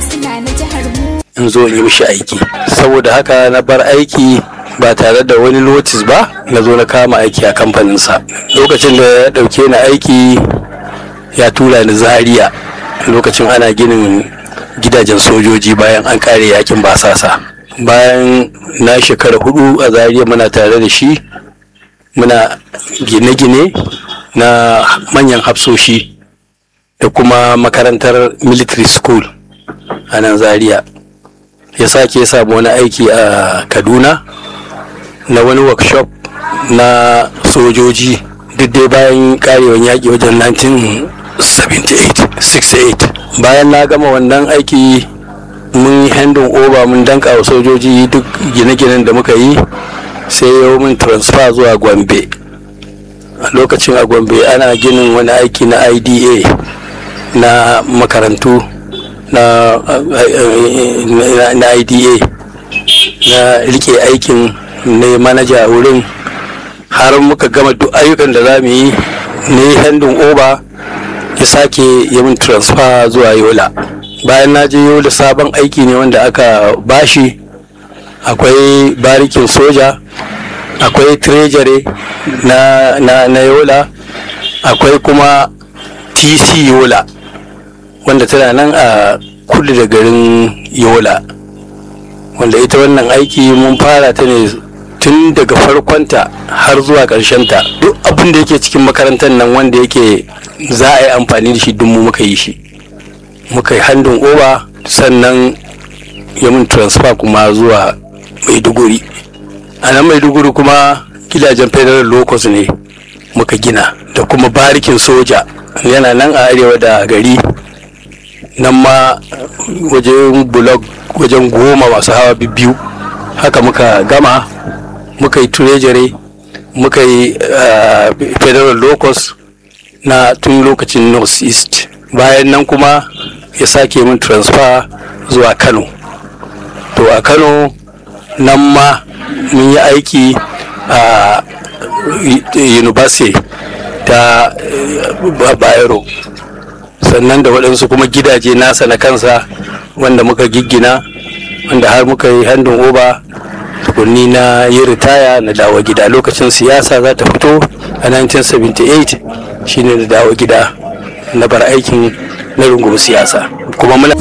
suna na jihar mu in zo in yi mishi aiki saboda haka na bar aiki ba tare da wani notis ba na zo na kama aiki a kamfaninsa lokacin da ya ɗauke ni aiki ya tura ni zaria lokacin ana ginin gidajen sojoji bayan an kare yakin basasa bayan na shekara hudu a zaria muna tare da shi muna gine-gine na manyan hafsoshi da kuma makarantar military school a nan zaria ya sake samu wani aiki a kaduna na wani workshop na sojoji duk dai bayan karewan yaƙi wajen 1978 bayan na gama wannan aiki mun yi handin over mun danka wa sojoji duk gine-ginen da muka yi sai yau mun transfer zuwa gombe a lokacin a gombe ana ginin wani aiki na ida na makarantu na, na, na ida na rike aikin ne manaja a wurin har muka gama duk ayyukan da za mu yi ne handin oba ya sake yi min transfer zuwa yola bayan na je yola sabon aiki ne wanda aka bashi akwai barikin soja akwai treasury na, na, na yola akwai kuma tc yola wanda tana nan a kudu da garin yola wanda ita wannan aiki mun fara ta ne tun daga farkonta har zuwa ta duk abin da yake cikin makarantar nan wanda yake za a yi amfani da shi duk mu muka yi shi muka yi handin oba sannan ya mun transfer kuma zuwa maiduguri a nan maiduguri kuma gidajen federal locus ne muka gina da kuma barikin soja yana nan a arewa da gari nan ma wajen blog wajen goma masu hawa biyu haka muka gama muka yi treasury muka yi uh, federal locus na tun lokacin north east bayan nan kuma ya sake min transfer zuwa kano to a kano nan ma mun yi aiki a uh, university ta uh, bayero sannan da waɗansu kuma gidaje nasa na kansa wanda muka giggina wanda har muka yi handin oba tukunni na yi ritaya na dawo gida lokacin siyasa za ta fito a 1978 shine na dawo gida na bar aikin na rungumi siyasa kuma muna